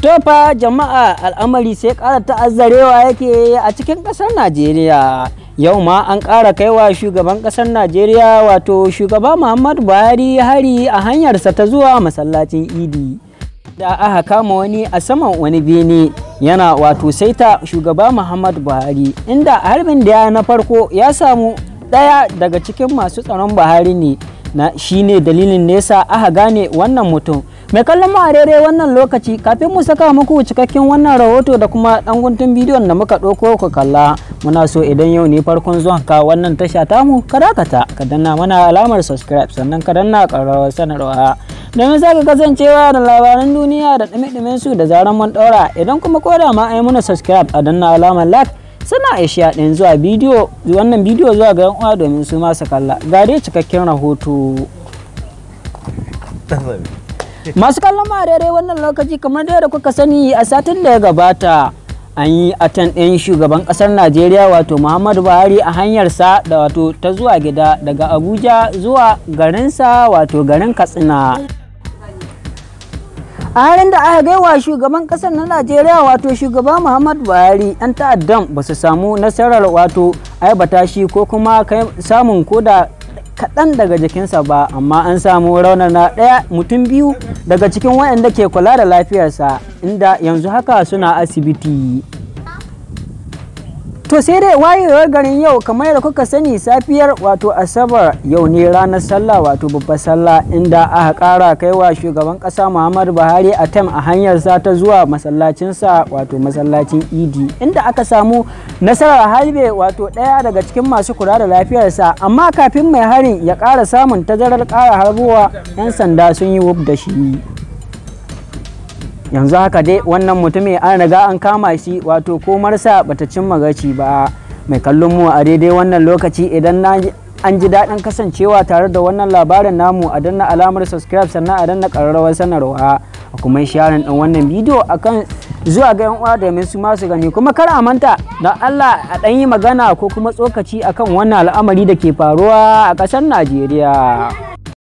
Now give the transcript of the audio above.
Tofa jama'a al'amari sai ƙara ta'azzarewa yake a cikin ƙasar Najeriya. Yau ma an ƙara kaiwa shugaban ƙasar Najeriya wato shugaba Muhammadu Buhari hari a hanyarsa ta zuwa masallacin Idi. Da aka kama wani a saman wani bene yana wato saita shugaba Muhammadu Buhari inda harbin da ya na farko ya samu ɗaya daga cikin masu tsaron Buhari ne na shine dalilin nesa aka gane wannan mutum. mai kallon mu a daidai wannan lokaci kafin mu saka muku cikakken wannan rahoto da kuma dan guntun bidiyon da muka ɗauko ku kalla muna so idan yau ne farkon zuwan ka wannan tasha tamu ka dakata ka danna mana alamar subscribe sannan ka danna ƙararrawar sanarwa domin za ka kasancewa da labaran duniya da ɗumi su da zaran mun ɗaura idan kuma koda ma ai muna subscribe a danna alamar like suna aisha ɗin zuwa bidiyo wannan bidiyo zuwa ga yan uwa domin su ma su kalla ga dai cikakken rahoto masu kallon ma daidai wannan lokaci kamar da kuka sani a satin da ya gabata an yi atan ɗin shugaban ƙasar najeriya wato muhammadu buhari a hanyarsa da wato ta zuwa gida daga abuja zuwa garinsa wato garin katsina a halin da aka gaiwa shugaban ƙasar na najeriya wato shugaba muhammadu buhari 'yan ta'addan ba su samu nasarar wato aibata shi ko kuma samun koda kaɗan daga jikinsa ba amma an samu raunana ɗaya mutum biyu daga cikin waɗanda ke kula da lafiyarsa inda yanzu haka suna asibiti to sai dai wayewar garin yau kamar yadda kuka sani safiyar wato asabar yau ne ranar sallah wato babbar sallah inda aka ƙara kaiwa shugaban ƙasa muhammadu buhari a tem a hanyarsa ta zuwa masallacinsa wato masallacin idi inda aka samu nasarar harbe wato ɗaya daga cikin masu kula da lafiyarsa amma kafin mai harin ya ƙara samun tazarar ƙara harbowa 'yan sanda sun yi wuf da shi yanzu haka dai wannan mutumin an riga an kama shi wato komarsa bata cimma gaci ba mai kallon mu a daidai wannan lokaci idan na an ji daɗin kasancewa tare da wannan labarin namu a danna alamar subscribe sannan a danna ƙararrawar sanarwa a kuma sharing ɗin wannan bidiyo akan zuwa ga yan uwa domin su masu gani kuma kar a manta da Allah a ɗan yi magana ko kuma tsokaci akan wannan al'amari da ke faruwa a ƙasar Najeriya.